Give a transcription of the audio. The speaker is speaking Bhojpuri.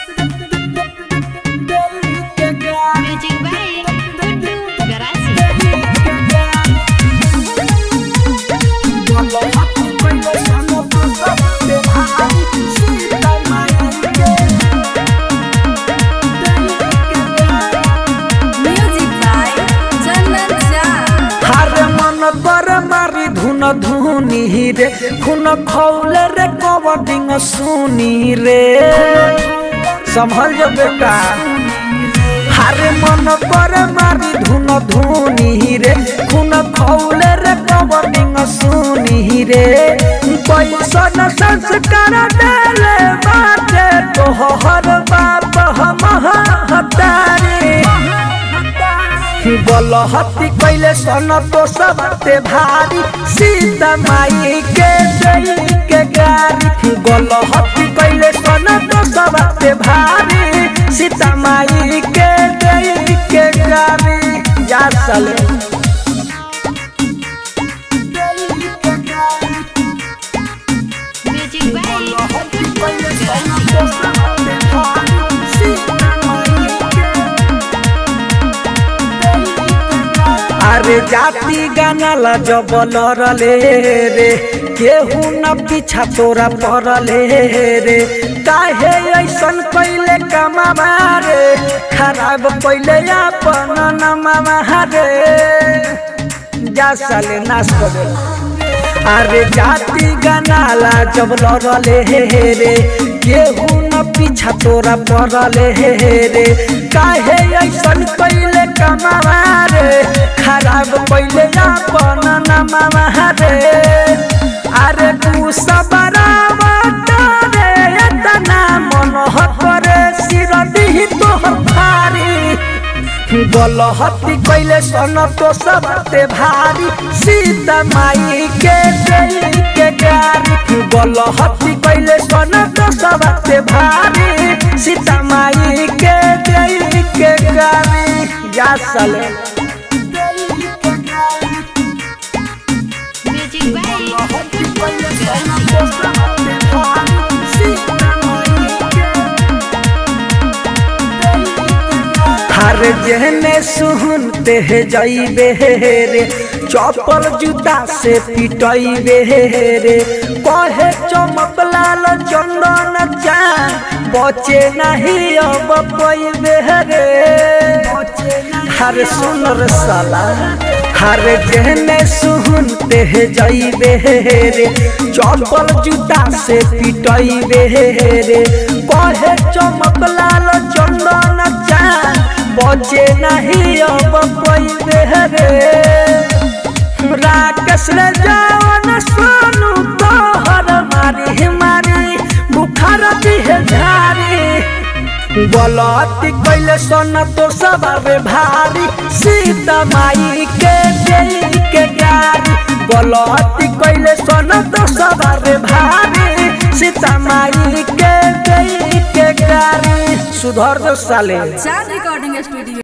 Music by Gudu Garasi. Music by Chandan Jha. हारे मन पर मारी धुन धुनी रे खुन खौले रे कबडिंग सुनी रे संभल जो बेटा हारे मन पर मारी धुन धुनी रे खुन खौले रे कबडिंग सुनी रे पैसा न संस्कार देले बाटे तोहर बाप हम हतारी बलहती कैले सन तो सबते भारी सीता माई के जई के गारी गलहती कैले सन तो सबते भारी सीता माई के जई के गारी जा साले Music by Gudu Garasi. अरे जाति गाना ला जबल रले रे केहू न पीछा तोरा पड़ले रे काहे ऐसन कैले कमावा रे खराब कैले अपन नमावा रे जा साले नाश कर देला अरे जाति गनाला जब लड़ले रे केहू न पीछा तोरा पड़ले रे काहे ऐसन कैले कमावा रे खराब कैले अपन नमावा रे अरे तू सबरावा रे एतना मन करे सिर दिही तोहर भारी गलहती कैले सन तो सबते भारी सीता माई के जई के गारी गलहती कैले सन तो सबते भारी सीता माई के जई के गारी जा साले Music by Gudu Garasi. हर जहने सुनते है जाइबे रे चौपल जूता से पिटइबे रे कहे चमक लाल चंदन चान बचे नहीं अब पैबे रे हर सुन रे साला हर जहने सुनते है जाइबे रे चौपल जूता से पिटइबे रे कहे चमक लाल चंदन चान बचे नहीं अब पैबे रे राकेश रे जवन सोनू तोहर मारी मारी बुखार दिहे झारी गलती कैले सन तो सबे भारी सीता माई के देई के गारी गलती कैले सन तो सबे भारी सीता माई के देई के गारी सुधर जो साले चार रिकॉर्डिंग स्टूडियो